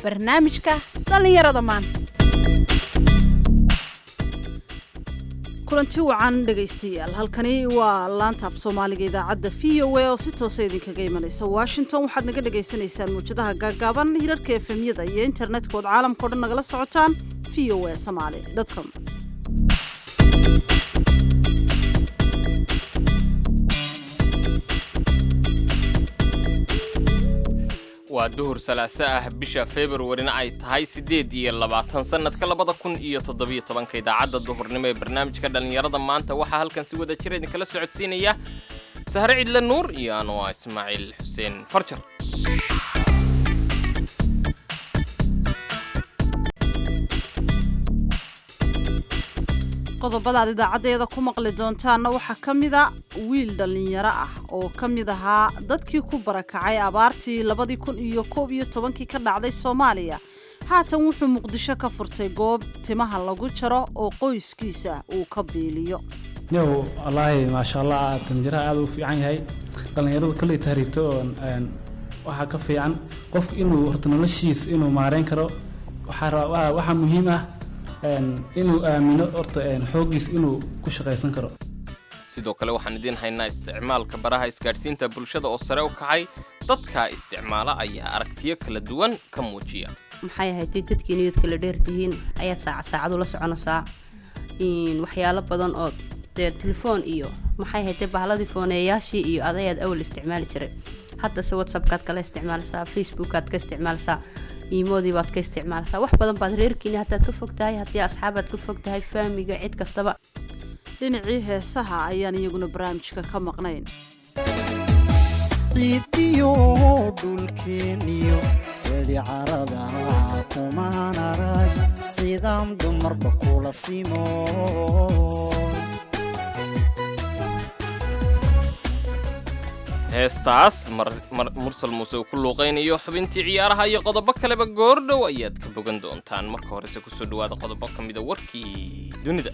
barnaamijka dhallinyarada maanta kulanti wacan dhegaystayaal halkani waa laanta af soomaaliga idaacadda v o a oo si toosa idinkaga imanaysa washington waxaad naga dhagaysanaysaan muwjadaha gaagaaban hirarka efemyada iyo internetka ood caalamkao dhan nagala socotaan v o a somaali com waa duhur salaaso ah bisha februarina ay tahay siddeed iyo labaatan sannadka labada kun iyo toddobiyo tobanka idaacadda duhurnimo ee barnaamijka dhallinyarada maanta waxaa halkan si wada jira idinkala socodsiinaya sahre cidle nuur iyo anuaa ismaaciil xuseen farjar qodobada aad idaacaddeeda ku maqli doontaanna waxaa ka mida wiil dhallinyaro ah oo ka mid ahaa dadkii ku barakacay abaartii labadii kun iyo koob iyo tobankii ka dhacday soomaaliya haatan wuxuu muqdisho ka furtay goob timaha lagu jaro oo qoyskiisa uu ka biiliyo yow wallaahi maasha allah tanjiraha aad u fiican yahay dhallinyaradu kolley tahriibto oo waxaa ka fiican qofku inuu horta noloshiis inuu maareyn karo waxaa muhiim ah inuu aamino horta xooggiis inuu ku shaqaysan karo sidoo kale waxaan idiin haynaa isticmaalka baraha isgaadhsiinta bulshada oo sare u kacay dadka isticmaala ayaa aragtiyo kala duwan ka muujiya maxay ahayd dadkii niyad kala dheertihiin ayaad saacad saacad ula soconaysaa waxyaalo badan oo dee telefoon iyo maxay ahayd bahladii fooneeyaashii iyo adayaad awal isticmaali jiray haddase whatsappkaad kala isticmaalaysaa facebookaad ka isticmaalaysaa iimoodii baad ka isticmaalaysaa wax badan baad reerkiini haddaad ka fog tahay haddii asxaabaad ka fog tahay faamiga cid kastaba dhinacii heesaha ayaan iyaguna barnaamijka ka maqnayn ciidiyo dhulkeeniyo weli carada kumaan arag ciidaam dumarba kula simo heestaas mursal muuse uu ku luuqaynayo xubintii ciyaaraha iyo qodobo kaleba goordhow ayaad ka bogan doontaan marka horese kusoo dhawaada qodobo ka mida warkii dunida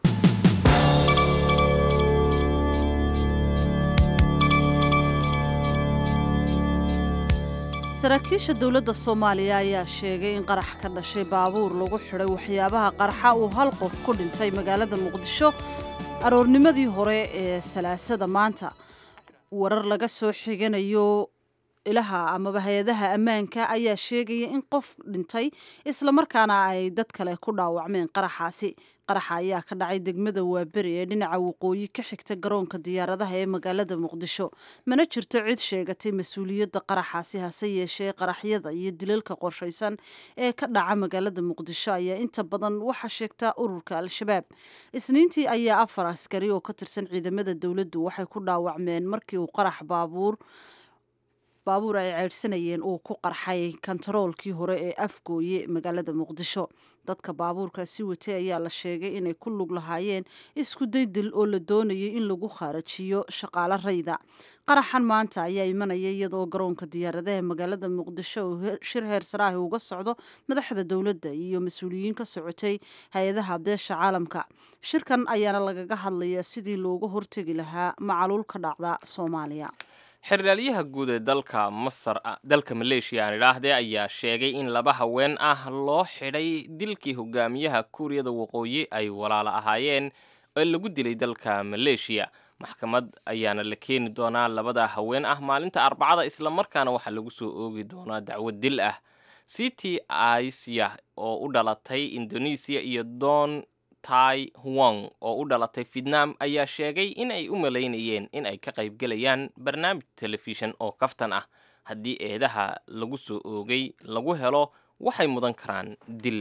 saraakiisha dowladda soomaaliya ayaa sheegay in qarax ka dhashay baabuur lagu xidhay waxyaabaha qarxa uu hal qof ku dhintay magaalada muqdisho aroornimadii hore ee salaasada maanta warar laga soo xiganayo ilaha amaba hay-adaha ammaanka ayaa sheegaya in qof dhintay islamarkaana ay dad kale ku dhaawacmeen qaraxaasi qaraxa ayaa ka dhacay degmada waaberi ee dhinaca waqooyi ka xigta garoonka diyaaradaha ee magaalada muqdisho mana jirto cid sheegatay mas-uuliyadda qaraxaasi hase yeeshee qaraxyada iyo dilalka qorshaysan ee ka dhaca magaalada muqdisho ayaa inta badan waxaa sheegtaa ururka al-shabaab isniintii ayaa afar askari oo ka tirsan ciidamada dowladdu waxay ku dhaawacmeen markii uu qarax baabuur baabuur ay ceydhsanayeen uu ku qarxay kontaroolkii hore ee afgooye magaalada muqdisho dadka baabuurkaasi watay ayaa la sheegay inay ku lug lahaayeen isku daydil oo la doonayay in lagu khaarajiyo shaqaalo rayda qaraxan maanta ayaa imanaya iyadoo garoonka diyaaradaha magaalada muqdisho uu shir heer saraahi uga socdo madaxda dowladda iyo mas-uuliyiin ka socotay hay-adaha beesha caalamka shirkan ayaana lagaga hadlayaa sidii looga hortegi lahaa macaluul ka dhacda soomaaliya xeraalyaha guud ee dalka masar dalka maleeshiya aan idhaahdee ayaa sheegay in laba haween ah loo xidhay dilkii hogaamiyaha kuuriyada waqooyi ay walaalo ahaayeen ee lagu dilay dalka maleeshiya maxkamad ayaana la keeni doonaa labada haween ah maalinta arbacada islamarkaana waxaa lagu soo oogi doonaa dacwad dil ah city asia oo u dhalatay indonesiya iyo don tai huang oo u dhalatay vietnam ayaa sheegay in ay u malaynayeen in ay ka qaybgelayaan barnaamij telefishan oo kaftan ah haddii eedaha lagu soo oogay lagu helo waxay mudan karaan dil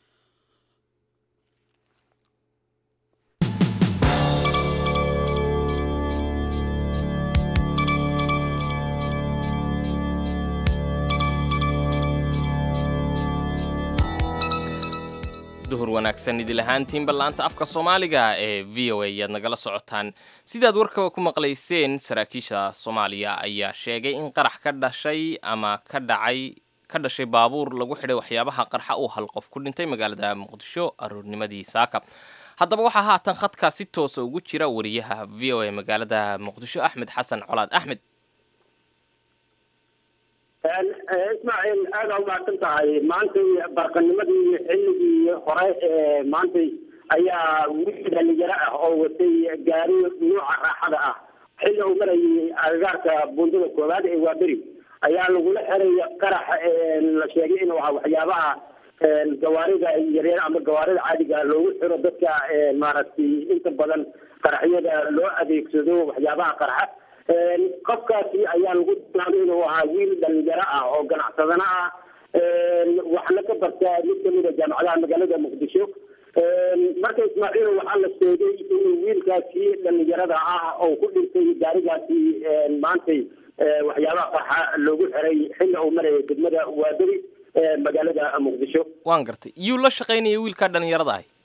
duhur wanaagsan idil ahaantiinba laanta afka soomaaliga ee v o a ayaad nagala socotaan sidaad warkaba ku maqlayseen saraakiisha soomaaliya ayaa sheegay in qarax ka dhashay ama ka dhacay ka dhashay baabuur lagu xidhay waxyaabaha qarxa uu hal qof ku dhintay magaalada muqdisho aroornimadii saaka haddaba waxaa haatan khadkaa si toosa ugu jira wariyaha v o a magaalada muqdisho axmed xasan colaad axmed ismaaciil aada umahadsan tahay maantay barqanimadii xilligii hore ee maantay ayaa wiil dhalinyaro ah oo watay gaari nuuca raaxada ah xilli uu marayay agagaarka buundada koowaad ee waaberi ayaa lagula xiray qarax la sheegay inuu ahaa waxyaabaha gawaarida yaryar ama gawaarida caadiga loogu xiro dadka maaragtay inta badan qaraxyada loo adeegsado waxyaabaha qarxa qofkaasi ayaa lagu tilmaamay inuu ahaa wiil dhalinyaro ah oo ganacsadana ah waxna ka barta mid kamid a jaamacadaha magaalada muqdisho marka ismaaciil waxaa la sheegay inuu wiilkaasi dhalinyarada ah oo ku dhintay gaarigaasi maantay waxyaabaha qarxa loogu xiray xilli uu marayay degmada waaberi magaalada muqdisho waan gartay yuu la shaqaynaya wiilkaa dhalinyarada ahi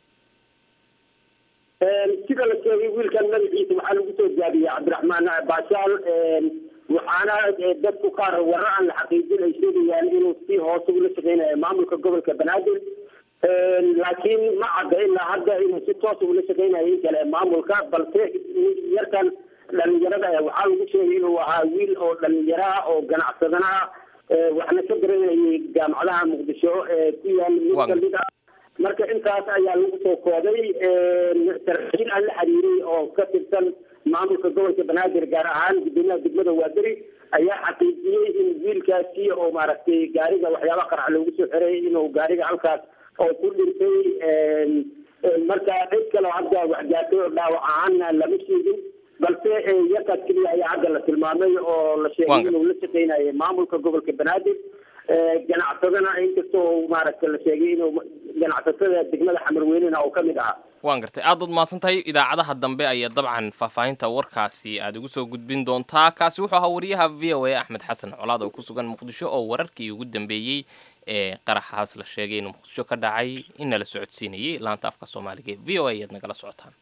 sida la sheegay wiilkan magaciisa waxaa lagu soo jaabiyey cabdiraxmaan baashaal waxaana dadku qaar warar aan la xaqiijin ay sheegayaan inuu si hoose ula shaqeynayo maamulka gobolka banaadir laakiin ma cadda ilaa hadda inuu si toosa ula shaqeynayo in kale maamulka balse yarkan dhalinyarada ah waxaa lagu sheegay inuu ahaa wiil oo dhalinyaro ah oo ganacsadana ah waxna ka garanayay jaamacadaha muqdisho ee ku yaal mid kamid ah marka intaas ayaa lagu soo kooday saraakiil aan la xiriiray oo ka tirsan maamulka gobolka banaadir gaar ahaan gudoomiyaha degmada waaberi ayaa xaqiijiyey in wiilkaasi oo maaragtay gaariga waxyaaba qarax loogu soo xiray inuu gaariga halkaas oo ku dhintay marka cid kaleo hadda waxgaatay oo dhaawac ahaanna lama sheegin balse yarkaas keliya ayaa hadda la tilmaamay oo la sheegay inuu la shaqeynayo maamulka gobolka banaadir ganacsadana inkastoo maaragta la sheegay inuu ganacsatada degmada xamarweynena oo kamid ahaa waan gartay aad baad mahadsan tahay idaacadaha dambe ayaa dabcan faahfaahinta warkaasi aad ugu soo gudbin doontaa kaasi wuxuu ahaa wariyaha v o a axmed xasan colaad oo ku sugan muqdisho oo wararkii ugu dambeeyey ee qaraxaas la sheegay inuu muqdisho ka dhacay inna la socodsiinayay laanta afka soomaaliga v o a ayaad nagala socotaan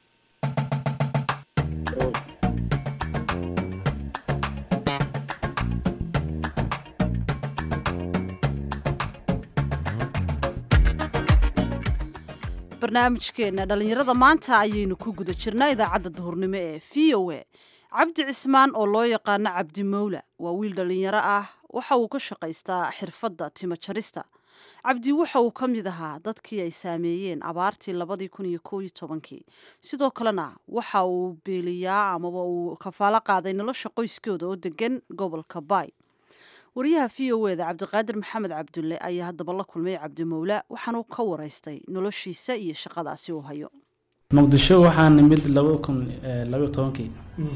barnaamijkeena dhallinyarada maanta ayaynu ku guda jirnaa idaacadda duhurnimo ee v o a cabdi cismaan oo loo yaqaano cabdi mawla waa wiil dhallinyaro ah waxa uu ka shaqaystaa xirfadda timo jarista cabdi waxa uu ka mid ahaa dadkii ay saameeyeen abaartii labadii kun iyo koob iyo tobankii sidoo kalena waxa uu beeliyaa amaba uu kafaalo qaaday nolosha qoyskooda oo degan gobolka baay wariyaha v o eda cabdiqaadir maxamed cabdulle ayaa haddaba la kulmay cabdi mawla waxaanuu ka waraystay noloshiisa iyo shaqadaasi uu hayo muqdisho waxaa nimid laba kun labaiyo tobankii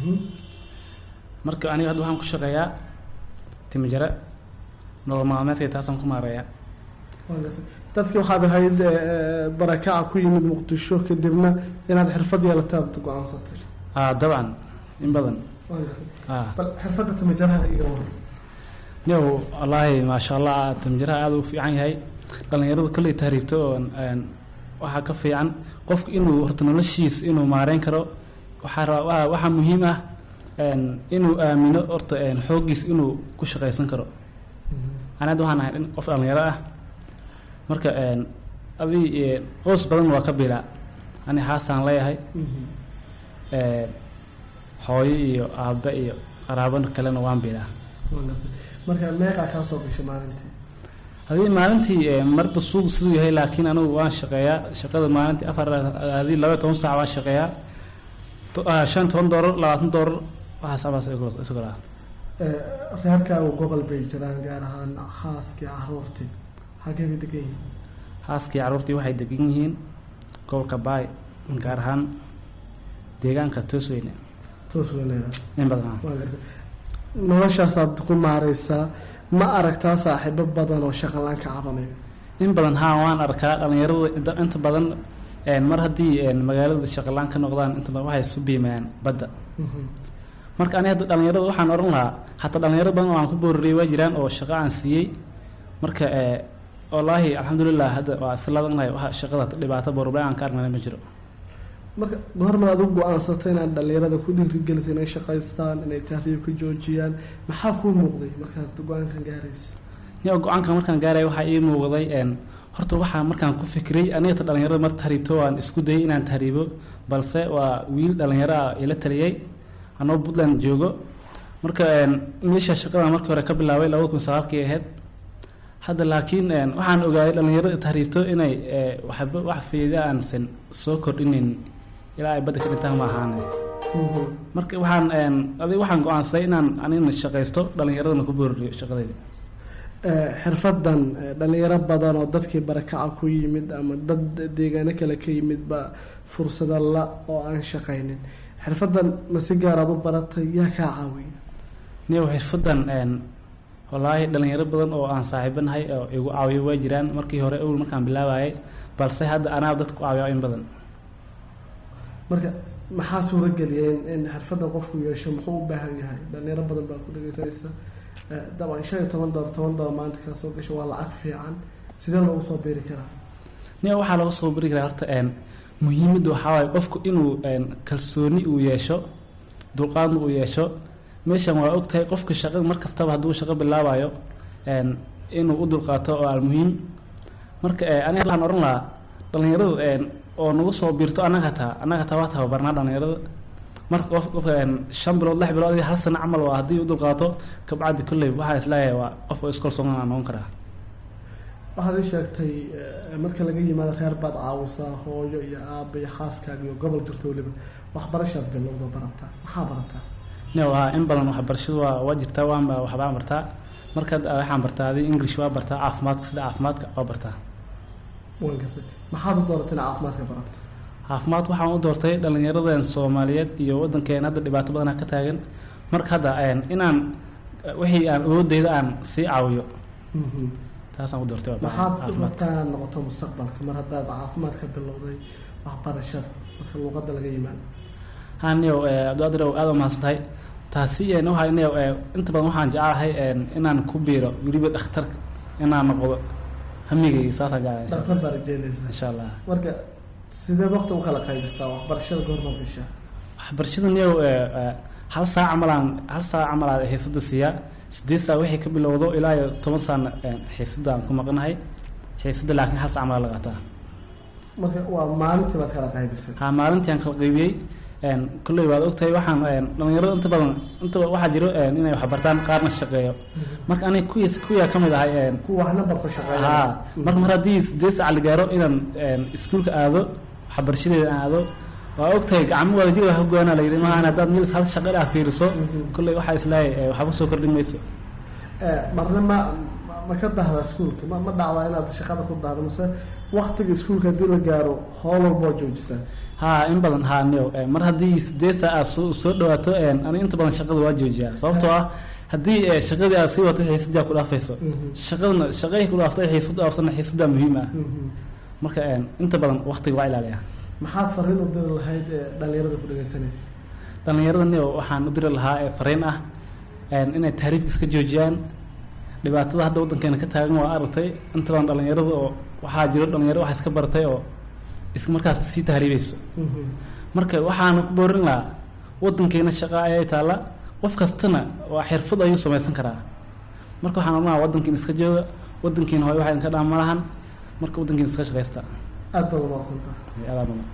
marka aniga hadda waxaan ku shaqeeyaa timijare nolol maalmeedkay taasaan ku maareeyaa dadkii waxaad ahayd barakaca ku yimid muqdisho kadibna inaad xirfad yeelataad go-aansatay ah dabcan in badan ah bal xirfadda timijaraha iga waran yow wallaahi maasha allah timjiraha aada u fiican yahay dhallinyaradu kolley tahriibto oo waxaa ka fiican qofku inuu horta noloshiis inuu maareyn karo waxaa rabaa waxaa muhiim ah inuu aamino horta xooggiis inuu ku shaqaysan karo ani hadda waxaan ahay qof dhallinyaro ah marka adi qoys badan waa ka bilaa ani haasaan leeyahay hooyo iyo aabe iyo qaraabo kalena waan bilaa marka meeqaa kaa soo gashay maalintii hadii maalintii marba suuq siduu yahay laakiin anigu waan shaqeeyaa shaqada maalintii afar hadii laba iyo toban saac waan shaqeeyaa shan toban doolar labaatan doolar waxaas abaas isagoo ah reerkaagu gobol bay jiraan gaar ahaan xaaskii caruurtii xagee bay degan yihiin xaaskii caruurtii waxay degan yihiin gobolka baay gaar ahaan deegaanka toosweyne toos weyneeda in badan ah waa gartay noloshaasaad ku maareysaa ma aragtaa saaxiibo badan oo shaqalaan ka cabanayo in badan haa waan arkaa dhallinyarada inta badan mar haddii magaalada shaqalaan ka noqdaan inta badan waxay isu biimayaan badda marka ani hadda dhallinyarada waxaan odhan lahaa hataa dhalinyaro badan oo aan ku boorariyay waa jiraan oo shaqo aan siiyey marka wallaahi alxamdulilah hadda waa isla ladanahay waxa shaqada dhibaato boorbe aan ka argnana ma jiro marka goorma aad u go-aansatay inaad dhallinyarada ku dhiirigelisay inay shaqaystaan inay tahriibka joojiyaan maxaa kuu muuqday markaad go-aankan gaaraysa yo go-aanka markaan gaaraya waxaa ii muuqday horta waxaa markaan ku fikray aniga ta dhalinyarada mar tahriibto waan isku dayay inaan tahriibo balse waa wiil dhalinyaro ah ila taliyey anoo puntland joogo marka een, meesha shaqada markii hore ka bilaabay labada kun sagaalkii ahayd hadda laakiin een, waxaan ogaaday dhalinyarada tahriibto inay ee, waxba wax fayda aansan soo kordhinin ilaa ay badda ka dhintaan ma ahaane marka waxaan een, adiga waxaan go-aansaday inaan anigana shaqaysto dhalinyaradana ku booriyo shaqadayda Eh, xirfadan eh, dhalinyaro badan oo dadkii barakaca ku yimid ama dad deegaano kale ka yimid ba fursado la oo aan shaqaynin xirfadan ma si gaaraad u baratay yaa kaa caawiya niyow xirfadan een, wallaahi dhalinyaro badan oo aan saaxiibanahay oo igu caawiyo waa jiraan markii hore awel markaan bilaabayay balse hadda anaa dadka ku caawiya in badan marka maxaa suurageliyay in- in xirfadan qofku yeesho muxuu u baahan yahay dhalinyaro badan baa ku dhegeysanaysa Eh, dabcan shan iyo toban dolar toban dolar maanta kaa soo gasho waa lacag fiican sidee loogu soo beeri karaa niyow waxaa laga soo bari karaa horta een, muhiimadda waxaa waaye qofku inuu een, kalsooni uu yeesho dulqaadna uu yeesho meeshan waa ogtahay qofka shaqada mar kastaba hadduu shaqo bilaabayo een, inuu u dulqaato oo almuhiim marka ee, aniga waxaan oran lahaa dhalinyarada een, oo nagu soo biirto annaga hataa annaga hataa waa tababarnaa dhalinyarada marka qof qofka een, shan bilood lix bilood iyo hal sano camal waa haddii u dulqaato kabacdi kolley waxaan isleeyahay waa qof oo iskalsoon aan noqon karaa waxaad ii sheegtay eh, marka laga yimaado reer baad caawisaa hooyo iyo aaba iyo xaaskaaga iyo gobol jirto weliba waxbarashaad bilowda barataa maxaa barataa ne waa in badan waxbarashadu waa waa jirtaa waan waxbaan bartaa marka waxaan bartaa adi english waa bartaa caafimaadka sida caafimaadka waa bartaa waan gartay maxaad u dooratay inaad caafimaadka barato caafimaad waxaan u doortay dhalinyaradan soomaaliyeed iyo waddankeena hadda dhibaato badanaa ka taagan marka hadda een, inaan eh, wixii aan awoodeyda aan sii caawiyo taasaan u doortay waa maxaad u caafimaadka rabtaa inaad noqoto mustaqbalka mar haddaad caafimaadka bilowday waxbarashada marka luuqadda laga yimaado haniyow abdiqaadirow aada u mahadsantahay taasi een, waxaa niyow ee, inta badan waxaan jecelahay een, inaan ku biiro weliba dhakhtarka inaan noqdo hamigayga saasaan jecelahay insha dhaktar Allah. baa rajeynaysaa insha allah marka sideed waqti u kala qaybisaa waxbarashada goormaad gashaa waxbarashada niyow ee, ee, hal saac camalaan hal saac camalaad xiisada siiyaa sideed saac wixii ka bilowdo ilaa iyo toban saacna een, xiisada aan ku maqanahay xiisada laakiin hal saac camalaa la qaataa marka waa maalintii baad kala qaybisay ha maalintii aan kala qaybiyey een, kolley waad ogtahay waxaan een, dhalinyarada inta badan inta ba- waxaa jiro een, inay wax bartaan qaarna shaqeeyo marka aniga kuwiis kuwiyaa ka mid ahay een, kuwa waxna barta shaqeeya haa marka mar haddii sideed saac la gaaro inaan een, iskuulka aado waxbarashadeeda aan aado waa ogtahay gacmo wadajir wax goyana la yidhi maahan haddaad mid hal shaqo ah fiiriso kolley waxaa islahay ee, waxba soo kordhin mayso Eh, marna ma ma- ma ka dahdaa iskuulka ma ma dhacdaa inaad shaqada ku dahdo mase waktiga iskuulka haddii la gaaro howl walba oo joojisaa haa in badan haa niyow ee, mar haddii sideed saac aad soo soo dhawaato een, ani inta badan shaqada waa joojiyaa sababtoo ah haddii ee, shaqadii aad sii wato xiisadii aad ku dhaafayso shaqadana shaqay ku dhaaftay xiisad dhaaftana xiisadaa muhiim ah marka een, inta badan waqtiga waa ilaaliyaa maxaad fariin u diri lahayd ee dhalinyarada ku dhegeysanaysa dhalinyarada niyow waxaan u diri lahaa ee fariin ah een, inay tahriibka iska joojiyaan dhibaatada hadda waddankeena ka taagan waa aragtay inta badan dhalinyarada oo waxaa jiro dhalinyaro wax iska baratay oo is markaas sii tahriibayso marka waxaan ku boorin lahaa waddankeena shaqa ayay taalla qof kastana waa xirfad ayuu samaysan karaa marka waxaan odhanaha waddankiina iska jooga waddankiina hooy waxa idinka dhaan ma lahan marka waddankiina iska shaqaysta aad baad umaqsantaa adaa badan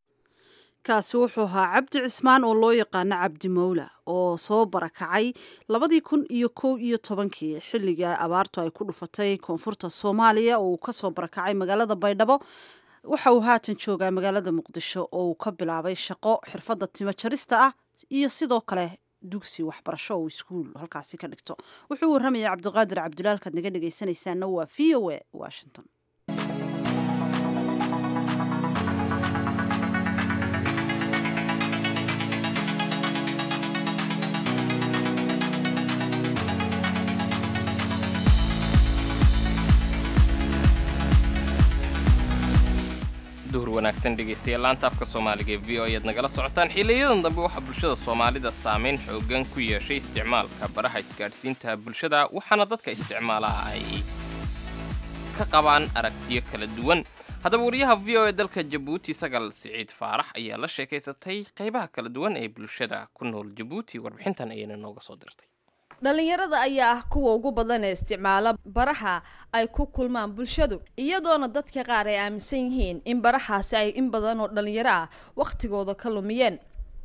kaasi wuxuu ahaa cabdi cismaan oo loo yaqaano cabdi mawla oo soo barakacay labadii kun iyo kow iyo tobankii xilliga abaartu ay ku dhufatay koonfurta soomaaliya oo uu kasoo barakacay magaalada baydhabo waxa uu haatan joogaa magaalada muqdisho oo uu ka bilaabay shaqo xirfadda timo jarista ah iyo sidoo kale dugsi waxbarasho oo iskuul halkaasi ka dhigto wuxuu warramayay cabdiqaadir cabdulaalkaad naga dhegaysanaysaana waa v o a washington duhur wanaagsan dhegaystayaal laanta afka soomaaliga ee v o ayaad nagala socotaan xiliyadan dambe waxaa bulshada soomaalida saameyn xoogan ku yeeshay isticmaalka baraha isgaadhsiinta bulshada waxaana dadka isticmaalaha ay ka qabaan aragtiyo kala duwan haddaba wariyaha v o e dalka jabuuti sagal siciid faarax ayaa la sheekaysatay qaybaha kala duwan ee bulshada ku nool jabuuti warbixintan ayayna nooga soo dirtay dhalinyarada ayaa ah kuwa ugu badan ee isticmaala baraha ay ku kulmaan bulshadu iyadoona dadka qaar ay aaminsan yihiin in barahaasi ay in badan oo dhalinyaro ah wakhtigooda ka lumiyeen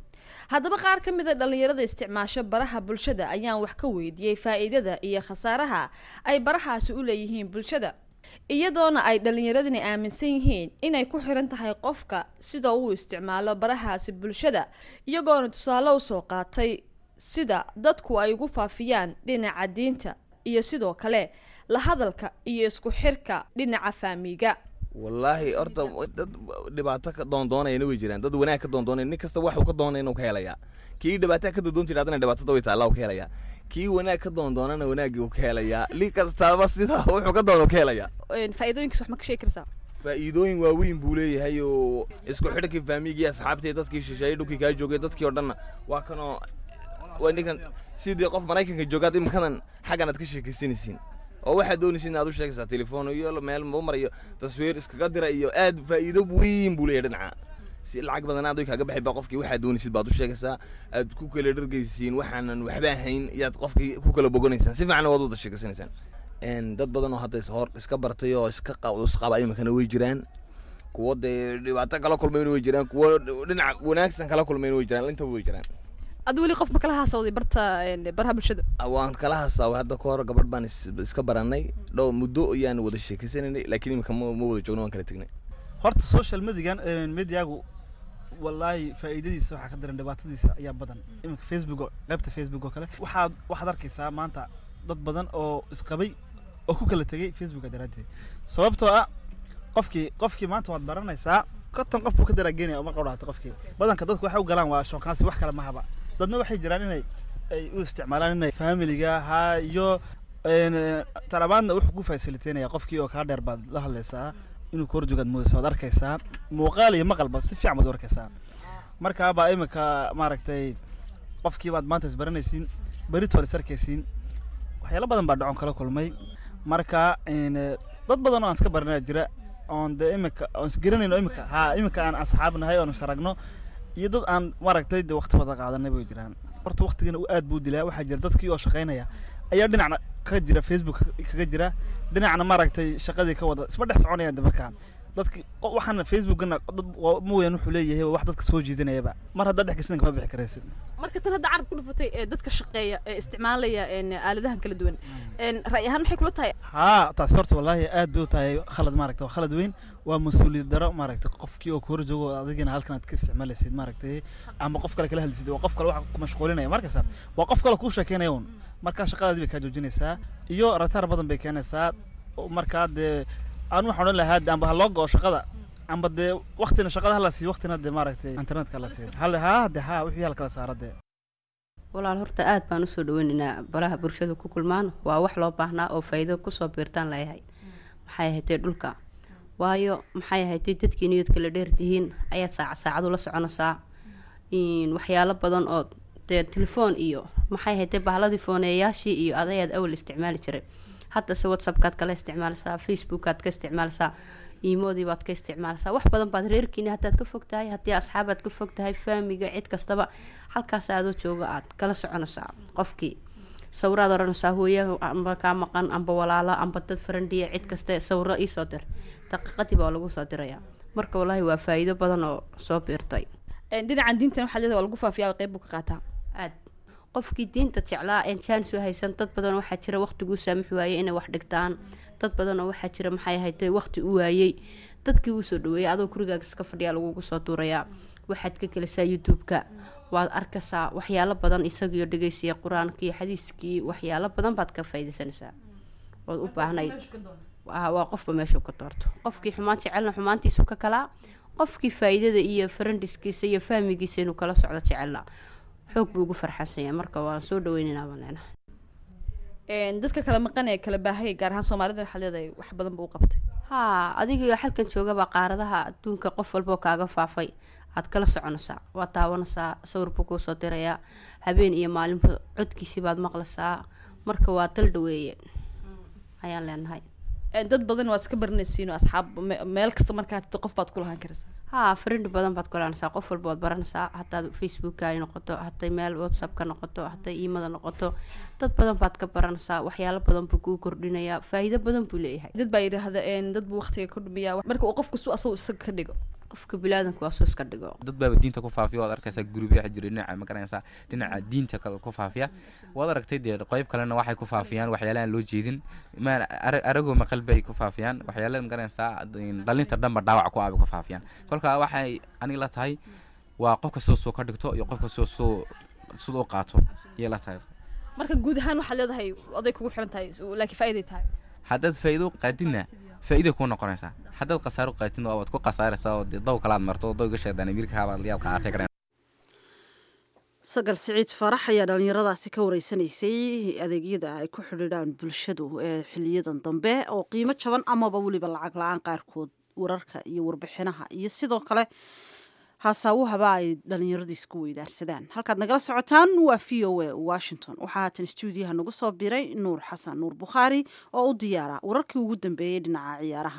haddaba qaar ka mid a dhallinyarada isticmaasho baraha bulshada ayaan wax ka weydiiyey faa-iidada iyo khasaaraha ay barahaasi u leeyihiin bulshada iyadoona ay dhallinyaradani aaminsan yihiin inay ku xiran tahay qofka sida uu isticmaalo barahaasi bulshada iyagoona tusaale usoo qaatay sida dadku ay ugu faafiyaan dhinaca diinta iyo sidoo kale la hadalka iyo isku xirka dhinaca faamiga wallaahi horta dad dhibaato ka doondoonayana way jiraan dad wanaag ka doondoonaya nin kasta waxuu ka doonaya inuu ka helayaa kii dhibaato ka doondoon jira haddana dhibaatada way taallaa uu ka helayaa kii wanaag ka doondoonana wanaagii uu ka helayaa li kastaaba sida wuxuu ka doono ka helayaa faa-iidooyinkiis wax ma ka sheegi karsaa faa'iidooyin waaweyn buu leeyahay oo isku xidhkii faamigii asxaabtii dadkii shisheeyey dhulkii kaa joogay dadkii oo dhanna waa kanoo waa ninkan sidii qof maraykanka joogaad imikadan xaggan aad ka sheekaysanaysiin oo waxaad doonaysa in aad u sheegaysaa telefoon iyo meel mar iyo taswiir iskaga dira iyo aad faa'iido weyn buu leeyahay dhinaca si lacag badan aad kaaga baxay baa qofkii waxaad doonaysid baad u sheegaysaa aad ku kala dhargaysiin waxaanan waxba ahayn iyaad qofkii ku kala boganaysaan si fiican waad wada sheegaysanaysaan dad badan oo hadda hor iska bartay oo iska isqaba iminkana way jiraan kuwo dee dhibaato kala kulmayna way jiraan kuwo dhinaca wanaagsan kala kulmayna way jiraan intaba way jiraan ad weli qof ma kala haasawday barta baraha bulshada waan kala hasaaway hadda ka hor gabadh baan iska baranay dhow muddo ayaan wada sheekaysanaynay laakiin iminka ma ma wada joogno waan kala tegnay horta social medigan mediagu wallaahi faa'iidadiisa waxaa ka daran dhibaatadiisa ayaa badan iminka facebook qaybta facebook oo kale waxaad waxaad arkaysaa maanta dad badan oo isqabay oo ku kala tegay facebooka daraaddeed sababtoo ah qofkii qofkii maanta waad baranaysaa konton qof buu ka daraagenaya uma qawdhaata qofkii badanka dadku waxay u galaan waa shookaansi wax kale mahaba dadna waxay jiraan inay ay u isticmaalaan inay familiga ha iyo talabaadna wuxuu ku fasiliteynaya qofkii oo kaa dheer baad la hadlaysaa inuu ka horjoogaad moodaysa waad arkaysaa muuqaal iyo maqalba si fiican baad u arkaysaa markaabaa iminka maaragtay qofkii baad maanta isbaranaysiin beritood is arkaysiin waxyaalo badan baa dhacon kala kulmay marka dad badan oo aan iska baranaya jira oon dee imika oon isgaranayno imika ha imika aan asxaab nahay oon isaragno iyo dad aan maaragtay de waqti wada qaadanay bay jiraan horta waqtigana u aad buu dilaa waxaa jira dadkii oo shaqaynaya ayaa dhinacna kaga jira facebook kaga jira dhinacna maaragtay shaqadii ka wada isma dhex soconayaan de markaa dadki waxaana facebookana dad mooyaan wuxuu leeyahay wax dadka soo jiidanayaba mar haddaad dhex gashadan kama bixi karaysid marka tan hadda carab ku dhufatay ee dadka shaqeeya ee isticmaalaya aaladahan kala duwan ra'y ahaan maxay kula tahay haa taasi horta wallaahi aad bay u tahay khalad maaragta waa khalad weyn waa mas-uuliyad daro maaragtay qofkii oo kahor joogo adigina halkan aad ka isticmaalaysid maaragtay ama qof kale kala hadlaysid waa qof kale wax ku mashquulinaya markasta waa qof kale kuu sheekeynaya un markaa shaqadaadii bay kaa joojinaysaa iyo rataar badan bay keenaysaa markaa dee aan waxaan odhan lahaa amba ha loo go-o shaqada amba dee waktina shaqada hala siiyo waktina dee maaragtay internetka hala siiyo hal haa de haa wixii hala kala saara dee walaal horta aad baan usoo dhaweynaynaa baraha bulshada ku kulmaan waa wax loo baahnaa oo faa'iido kusoo biirtaan layahay maxay ahaydee dhulka waayo maxay ahaydee dadkii niyad kala dheertihiin ayaad saaca saacadu la soconaysaa waxyaalo badan oo dee telefoon iyo maxay ahaydee bahladii fooneeyaashii iyo adayaad awal isticmaali jiray haddase whatsappkaad kala isticmaalsaa facebookaad ka isticmaalsaa iimoodii baad ka isticmaalsaa wax badan baad reerkiini haddaad ka fog tahay haddii asxaabaad ka fog tahay faamiga cid kastaba halkaas aadoo jooga aad kala soconaysaa qofkii sawiraad oranaysaa hooyaha amba kaa maqan amba walaalo amba dad farandhiya cid kaste sawiro iisoo dir daqiiqadii baa lagu soo dirayaa marka wallaahi waa faa'iido badan oo soo biirtay dhinacan diintan waxaa leedahay waa lagu faafiyaa qeyb buu ka qaataa aad qofkii diinta jeclaa een jaanis u haysan dad badan waxaa jira waqtiguu saamix waayey inay wax dhigtaan dad badan oo waxaa jira maxay ahayd waqti u waayey dadkii uu soo dhaweeyay adoo gurigaaga iska fadhiyaa lagugu soo duurayaa waxaad ka gelisaa youtube-ka waad arkaysaa waxyaalo badan isagiio dhegeysiya qur-aankii xadiiskii waxyaalo badan baad ka faaidaysanaysaa ood u baahnayd waa qofba meeshuu ka doorto qofkii xumaan jecelna xumaantiisu ka kalaa qofkii faa-iidada iyo farandiskiisa iyo fahmigiisa inuu kala socdo jecelna xoog buu ugu farxansanya marka waan soo dhaweynaynaa baan leenahay dadka kala maqan ee kala baahaya gaar ahaan soomaalida waxaa leedahay wax badan buu u qabtay haa adiga halkan joogaba qaaradaha adduunka qof walboo kaaga faafay aad kala soconaysaa waad daawanaysaa sawir buu kuu soo dirayaa habeen iyo maalinba codkiisii baad maqlaysaa marka waa dal dhaweeye ayaan leenahay dad badan waa iska baranaysiin oo asxaab meel kasta markaa tito qof baad ku lahaan karaysaa haa friend badan baad kulaanaysaa qof walba waad baranaysaa hadaad facebooka ay noqoto hadday meel whatsapp ka noqoto hadday iimada noqoto dad badan baad ka baranaysaa waxyaalo badan buu kuu kordhinayaa faa'iido badan buu leeyahay dad baa yidhaahda dad buu waqtiga ka dhumiyaa marka uu qofku su asagu isaga ka dhigo qofka bilaadanku waa suu iska dhigo dad baaba diinta ku faafiya waad arkaysaa gurubya waxa jira dhinaca ma garanaysaa dhinaca diinta kale ku faafiya waad aragtay dee qeyb kalena waxay ku faafiyaan waxyaalahan loo jeedin ma aragoo maqal bay ku faafiyaan waxyaala ma garanaysaa dhalinta dhanba dhaawac ku aabay ku faafiyaan kolka waxay aniga la tahay waa qofka sida soo ka dhigto iyo qofka sida soo sida u qaato iyay la tahay marka guud ahaan waxaad leedahay oday kugu xiran tahay laakiin faa'iiday tahay haddaad faa'iido qaadidna faa'iida kuu noqonaysaa haddaad khasaaro qaatidna waad ku khasaaraysaa oo dee daw kalaad marto oo dawga sheedaan amiirka habaad yaad qaatay kareen sagal siciid farax ayaa dhallinyaradaasi ka wareysanaysay adeegyada ay ku xidhiidhaan bulshadu ee xiliyadan dambe oo qiimo jaban amaba weliba lacag la-aan qaarkood wararka iyo warbixinaha iyo sidoo kale haasaawahaba ay dhallinyaradu isku weydaarsadaan halkaad nagala socotaan waa v o a washington waxaa haatan stuudiyaha nagu soo biray nuur xasan nuur bukhaari oo u diyaara wararkii ugu dambeeyey dhinaca ciyaaraha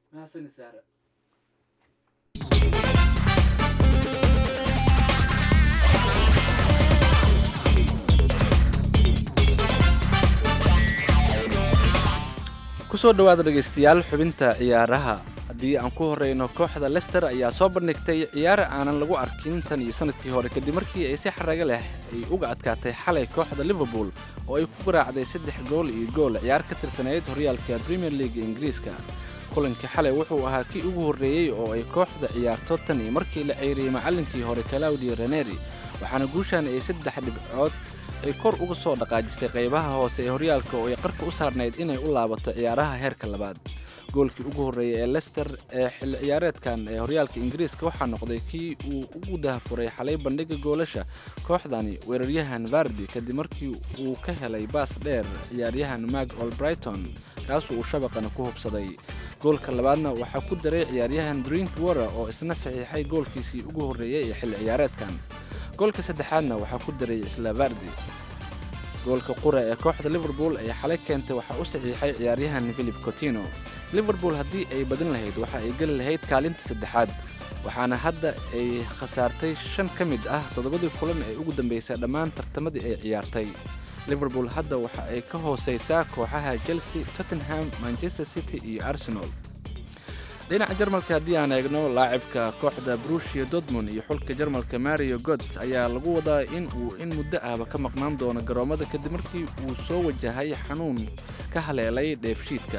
kusoo dhawaada dhegaystayaal xubinta ciyaaraha haddii aan ku horeyno kooxda lester ayaa soo bandhigtay ciyaar aanan lagu arkin tan iyo sanadkii hore kadib markii ay si xaraga leh ay uga adkaatay xalay kooxda liverpool oo ay ku garaacday saddex gool iyo gool ciyaar ka tirsanayd horyaalka premier league ingiriiska kulankii xalay wuxuu ahaa kii ugu horreeyey oo ay kooxda ciyaarto tan iyo markii la ceyriyey macallinkii hore claudio raneri waxaana guushan ay saddex dhibcood ay kor uga soo dhaqaajisay qaybaha hoose ee horyaalka oo ay qarka u saarnayd inay u laabato ciyaaraha heerka labaad goolkii ugu horreeyay ee lester ee xilli ciyaareedkan ee horyaalka ingiriiska waxaa noqday kii uu ugu dahafuray xalay bandhiga goolasha kooxdani weeraryahan vardi kadib markii uu ka helay baas dheer ciyaaryahan mag olbrighton kaasuu uu shabaqana ku hubsaday goolka labaadna waxaa ku daray ciyaaryahan drink warer oo isna saxiixay goolkiisii ugu horreeyey ee xilli ciyaareedkan goolka saddexaadna waxaa ku daray isla vardi goolka qura ee kooxda liverpool ay xalay keentay waxaa u saxiixay ciyaaryahan philip cotino liverpool haddii ay badin lahayd waxa ay geli lahayd kaalinta saddexaad waxaana hadda ay khasaartay shan ka mid ah toddobadii kulan ee ugu dambeysay dhammaan tartamadii ay ciyaartay liverpool hadda waxa ay ka hooseysaa kooxaha chelsea tottenham manchester city iyo arsenal dhinaca jarmalka haddii aan eegno laacibka kooxda brushia dortmund iyo xulka jarmalka mario gods ayaa lagu wadaa in uu in muddo ahba ka maqnaan doono garoommada kadib markii uu soo wajahay xanuun ka haleelay dheefshiidka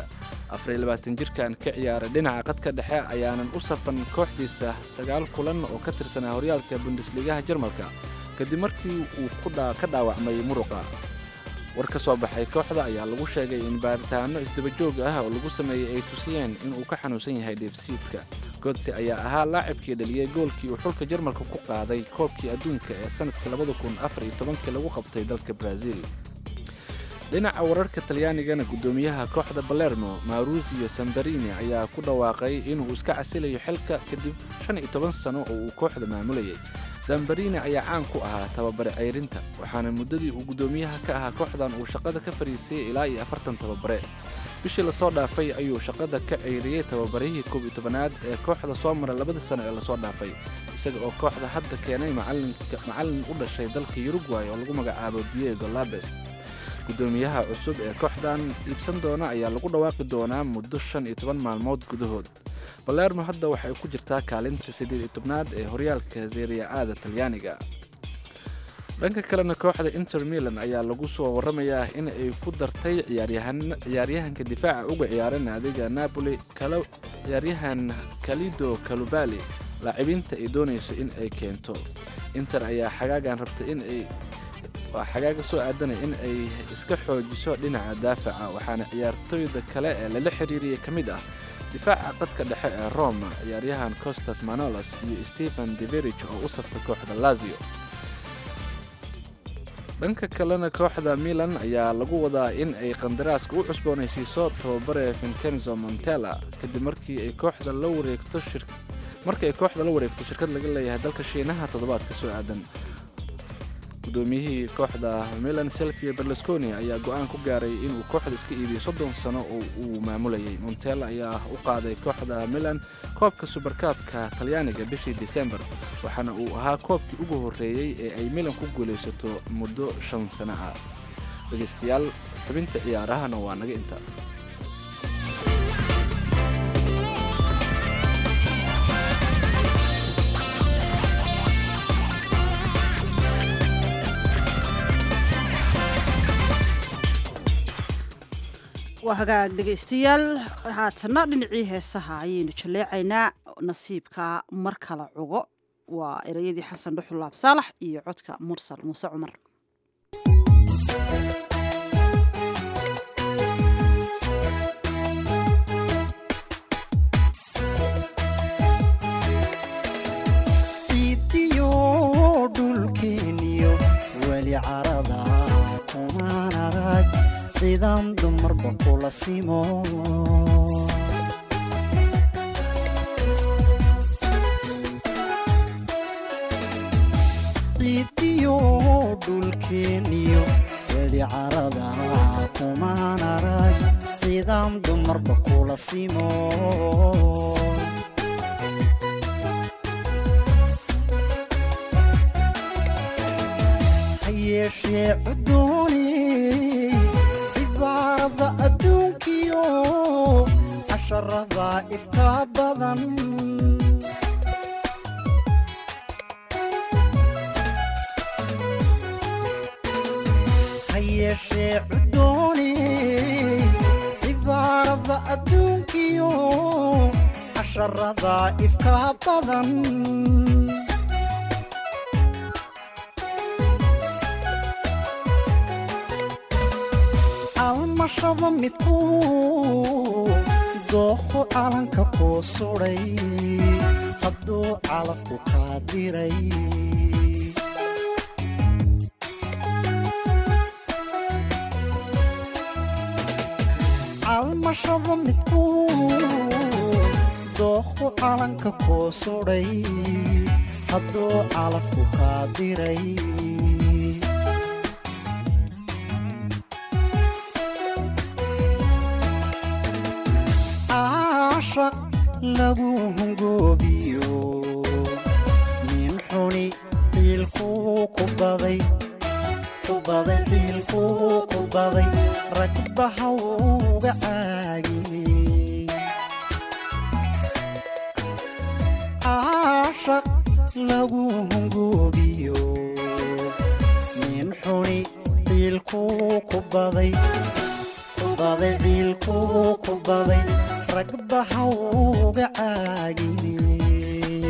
jirkan ka ciyaaray dhinaca qadka dhexe ayaanan u safan kooxdiisa sagaal kulan oo ka tirsanaa horyaalka bundesligaha jarmalka kadib markii uu ka dhaawacmay muruqa war ka soo baxay kooxda ayaa lagu sheegay in baaritaano isdabajoog ah oo lagu sameeyey ay tusiyeen inuu ka xanuunsan yahay dheefsiidka godse ayaa ahaa laacibkii dhaliyey goolkii uu xulka jarmalka ku qaaday koobkii adduunka ee sanadkii labadakunafariytobankii lagu qabtay dalka brazil dhinaca wararka talyaanigana guddoomiyaha kooxda balermo maurusio sambarini ayaa ku dhawaaqay inuu iska casilayo xilka kadib shan iyo toban sano oo uu kooxda maamulayay zambarini ayaa caan ku ahaa tababare ceyrinta waxaana muddadii uu guddoomiyaha ka ahaa kooxdan uu shaqada ka fadhiisay ilaa iyo afartan tababare bishii lasoo dhaafay ayuu shaqada ka ceyriyey tababarihii koob iyo tobanaad ee kooxda soo mara labadii sano ee lasoo dhaafay isaga oo kooxda hadda keenay macallin u dhashay dalka uruguay oo lagu magacaabo diego labes guddoomiyaha cusub ee kooxdan iibsan doona ayaa lagu dhawaaqi doonaa muddo shan iyo toban maalmood gudahood balermo hadda waxay ku jirtaa kaalinta siddeed iyo tobnaad ee horyaalka seeriya aada talyaaniga dhanka kalena kooxda inter milan ayaa lagu soo waramayaa in ay ku dartay ciyaaryahanka difaaca uga ciyaara naadiga napoli ciyaaryahan kalido kalubali laacibiinta ay doonayso in ay keento inter ayaa xagaagan rabtay in ay waa xagaaga soo aadanay in ay iska xoojiso dhinaca daafaca waxaana ciyaartooyda kale ee lala xiriiriyay ka mid ah difaaca qadka dhexe ee roma ciyaaryahan costas manolos iyo stephen deverich oo u safta kooxda lazio dhanka kalena kooxda milan ayaa lagu wadaa in ay qandaraaska u cusboonaysiiso tababare vincenzo montella kadib markii ay kooxda la wareegto markii ay kooxda la wareegto shirkad laga leeyahay dalka shiinaha toddobaadka soo aadan gudoomiyihii kooxda milan selvia berlusconi ayaa go-aan ku gaaray inuu kooxda iska iibiyo soddon sano oo uu maamulayay montella ayaa u qaaday kooxda milan koobka subarkaabka talyaaniga bishii disembar waxaana uu ahaa koobkii ugu horreeyey ee ay milan ku guulaysato muddo shan sano ah dhegaystayaal xubinta ciyaarahana waa naga inta waa hagaag dhegaystayaal haatana dhinacii heesaha ayaynu jaleecaynaa nasiibka mar kala cugo waa ereyadii xasan dhuxul laab saalax iyo codka mursal muuse cumar ciidiyo dhulkeeniyo weli carada kumaan arag ciidan dumarba kula simo ciidiyo dhulkeeniyo weli carada kumaan arag ciidan dumarba kula simo hayeeshee cudooni cibaarada adduunkiyo casharada ifka badan hayeeshee cudooni cibaarada adduunkiyo casharada ifka badan almashada midku dooqo calanka kuu sudhay hadduu calafku kaa diray almashada midku dooqo calanka kuu sudhay hadduu calafku kaa diray caashaq lagu hungoobiyo nin xuni ciilkuu ku baday ku baday ciilkuu ku baday ragbaha uga caagiyey caashaq lagu hungoobiyo nin xuni ciilkuu ku baday ku baday ciilkuu ku baday ragbaha uga caagiyey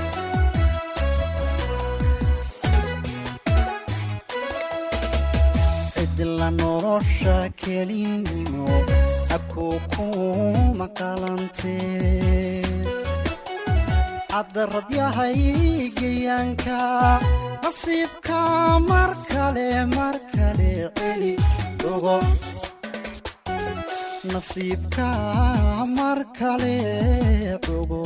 cidla nolosha kelinimo abkuu kuma qalantee caddarad yahay geyaanka nasiibka mar kale mar kale celi ogo nasiibka mar kale ogo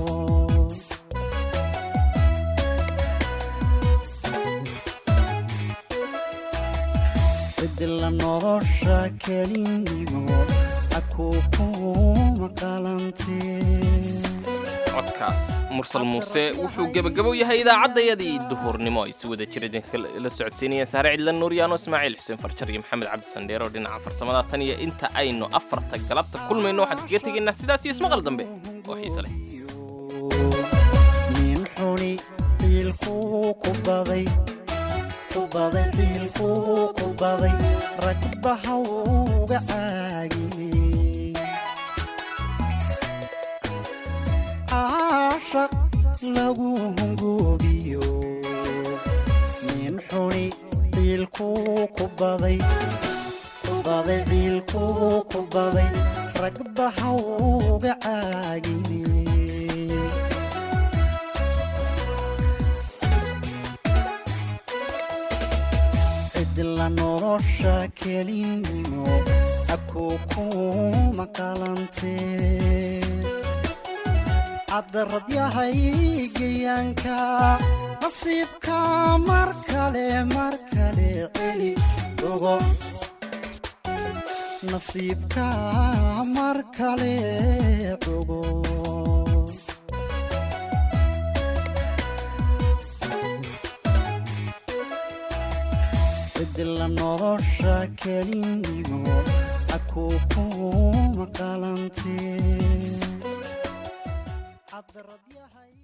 cidla nolosha kelinimo akuu kuma qalantee codkaas mursal muuse wuxuu gebagabow yahay idaacaddayadii duhurnimo ay si wada jira idinka la socodsiinayeen saare cidlan nuuryaano ismaaciil xuseen farjar iyo maxamed cabdi sandheer oo dhinaca farsamada tan iyo inta aynu afarta galabta kulmayno waxaan kaga tegaynaa sidaas iyo ismaqal dambe oo xiise leh nin xuni ciilkuu ku baday ku baday ciilkuu ku baday ragbaha uga caagiyey caashaq lagu hungoobiyo nin xuni ciilkuu ku baday ku baday ciilkuu ku baday ragbaha uga caagiyey cidla nolosha kelinimo abkuu kuma qalantee caddarad yahay geyaanka nasiibka mar kale mar kale celi ogo nasiibka mar kale ogo cidla nolosha kelinimo akuu kuma qalantee caddarad yahay